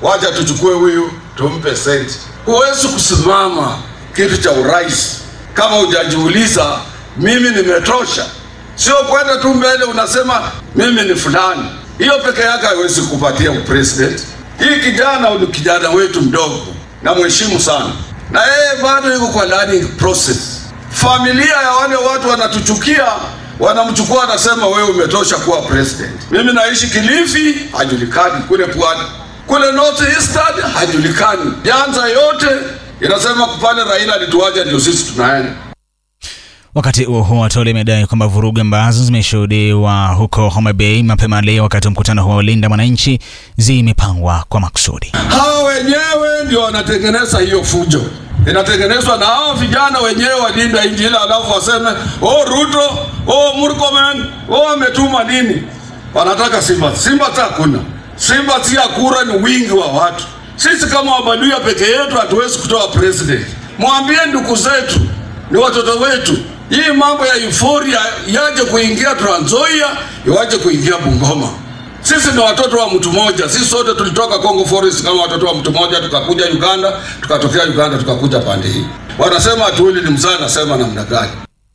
wacha tuchukue huyu tumpe senti. Huwezi kusimama kitu cha urais kama hujajiuliza mimi nimetosha. Sio kwenda tu mbele unasema mimi ni fulani. Hiyo peke yake haiwezi kupatia upresident. Hii kijana ni kijana wetu mdogo, na mheshimu sana, na yeye bado yuko kwa learning process. Familia ya wale watu wanatuchukia, wanamchukua, wanasema wewe umetosha kuwa president. Mimi naishi Kilifi, hajulikani. Kule pwani, kule North Eastern hajulikani. Nyanza yote inasema pale Raila alituacha, ndio sisi tunaenda Wakati huo huo, Atole imedai kwamba vurugu ambazo zimeshuhudiwa huko Homa Bay mapema leo wakati wa mkutano huo wa Linda Mwananchi zimepangwa kwa makusudi. Hawa wenyewe ndio wanatengeneza hiyo fujo, inatengenezwa na hao vijana wenyewe walinda nchi ile, alafu waseme oh, Ruto oh, Murkomen oh, ametuma nini. Wanataka Simba. Simba hata hakuna Simba, si ya kura, ni wingi wa watu. Sisi kama Wabaluya peke yetu hatuwezi kutoa president. Mwambie ndugu zetu, ni watoto wetu hii mambo ya euphoria yaje kuingia Trans Nzoia, iwaje kuingia Bungoma. Sisi ni watoto wa mtu mmoja, sisi sote tulitoka Congo Forest kama watoto wa mtu mmoja, tukakuja Uganda, tukatokea Uganda, tukakuja pande hii. Wanasema atuili ni mzaa, nasema namna gani?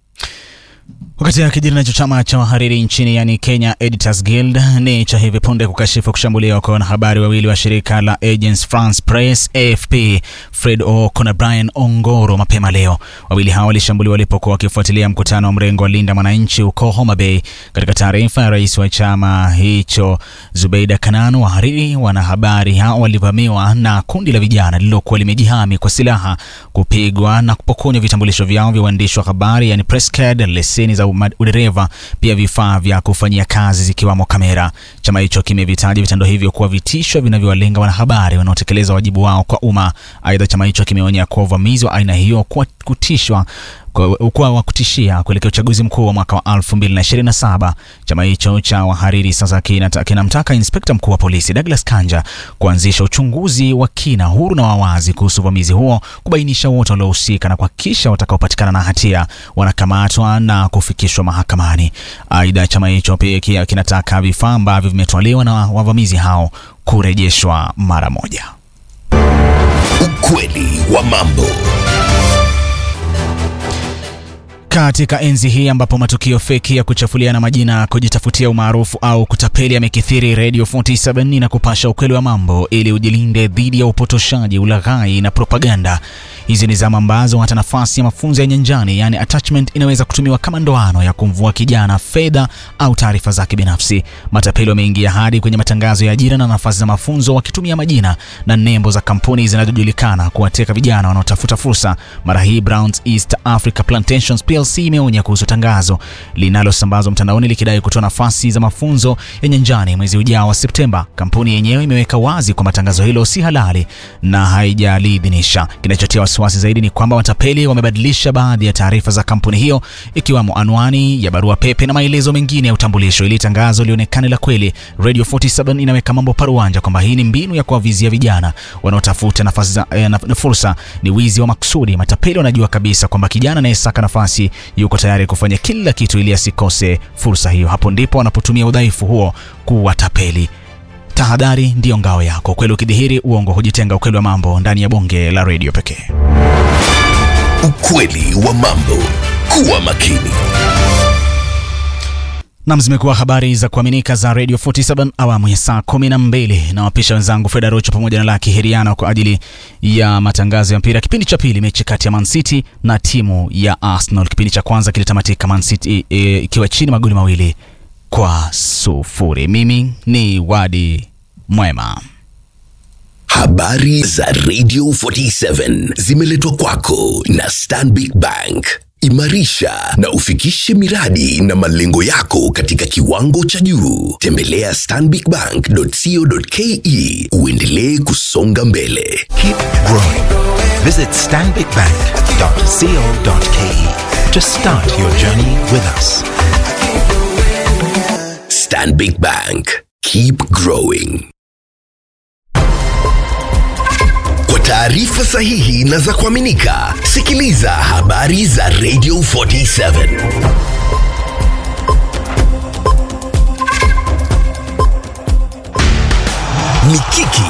Wakati akijiri nacho chama cha wahariri nchini yani Kenya Editors Guild ni cha hivi punde kukashifu kushambuliwa kwa wanahabari wawili wa shirika la Agence France Presse AFP Fred Oko na Brian Ongoro mapema leo. Wawili hao walishambuliwa walipokuwa wakifuatilia mkutano wa mrengo wa Linda Mwananchi huko Homa Bay. Katika taarifa ya rais wa chama hicho Zubeida Kananu, wahariri wanahabari hao walivamiwa na kundi la vijana lililokuwa limejihami kwa silaha, kupigwa na kupokonywa vitambulisho vyao vya uandishi wa habari yani press card, leseni za udereva, pia vifaa vya kufanyia kazi zikiwamo kamera. Chama hicho kimevitaja vitendo hivyo kuwa vitisho vinavyowalenga wanahabari wanaotekeleza wajibu wao kwa umma. Aidha, chama hicho kimeonya kuwa uvamizi wa aina hiyo kuwa kutishwa kuwa wa kutishia kuelekea uchaguzi mkuu wa mwaka wa 2027. Chama hicho cha wahariri sasa kinamtaka inspekta mkuu wa polisi Douglas Kanja kuanzisha uchunguzi wa kina, huru na wawazi kuhusu uvamizi huo, kubainisha wote waliohusika na kuhakikisha watakaopatikana na hatia wanakamatwa na kufikishwa mahakamani. Aidha, chama hicho pia kinataka vifaa ambavyo vimetwaliwa na wavamizi hao kurejeshwa mara moja. Ukweli wa mambo. Katika enzi hii ambapo matukio feki ya kuchafuliana majina, kujitafutia umaarufu au kutapeli yamekithiri, Radio 47 na kupasha ukweli wa mambo ili ujilinde dhidi ya upotoshaji, ulaghai na propaganda. Hizi ni zama ambazo hata nafasi ya mafunzo ya nyanjani, yani attachment, inaweza kutumiwa kama ndoano ya kumvua kijana fedha au taarifa zake binafsi. Matapeli wameingia hadi kwenye matangazo ya ajira na nafasi za mafunzo, wakitumia majina na nembo za kampuni zinazojulikana kuwateka vijana wanaotafuta fursa. Mara hii Browns East Africa Plantations PLC imeonya kuhusu tangazo linalosambazwa mtandaoni likidai kutoa nafasi za mafunzo ya nyanjani mwezi ujao wa Septemba. Kampuni yenyewe imeweka wazi kwamba tangazo hilo si halali na haijaliidhinisha. Kinachotia wasiwasi zaidi ni kwamba watapeli wamebadilisha baadhi ya taarifa za kampuni hiyo, ikiwamo anwani ya barua pepe na maelezo mengine ya utambulisho, ili tangazo lionekane la kweli. Radio 47 inaweka mambo paruanja kwamba hii ni mbinu ya kuwavizia vijana wanaotafuta nafasi za eh, na fursa. Ni wizi wa makusudi. Matapeli wanajua kabisa kwamba kijana anayesaka nafasi yuko tayari kufanya kila kitu ili asikose fursa hiyo. Hapo ndipo wanapotumia udhaifu huo kuwatapeli. Tahadhari ndiyo ngao yako. Ukweli ukidhihiri, uongo hujitenga. Ukweli wa mambo ndani ya bonge la redio pekee. Ukweli wa mambo. Kuwa makini. Nam, zimekuwa habari za kuaminika za Radio 47 awamu ya saa 12 na wapisha wenzangu Freda Rocho pamoja na Laki Heriano kwa ajili ya matangazo ya mpira. Kipindi cha pili, mechi kati ya Man City na timu ya Arsenal. Kipindi cha kwanza kilitamatika Man City ikiwa e, chini magoli mawili kwa sufuri. Mimi ni Wadi Mwema. Habari za Radio 47 zimeletwa kwako na Stanbic Bank. Imarisha na ufikishe miradi na malengo yako katika kiwango cha juu. Tembelea stanbicbank.co.ke uendelee kusonga mbele. Keep growing. Visit stanbicbank.co.ke to start your journey with us. Stanbic Bank. Keep growing. Kwa taarifa sahihi na za kuaminika, sikiliza habari za Radio 47. Mikiki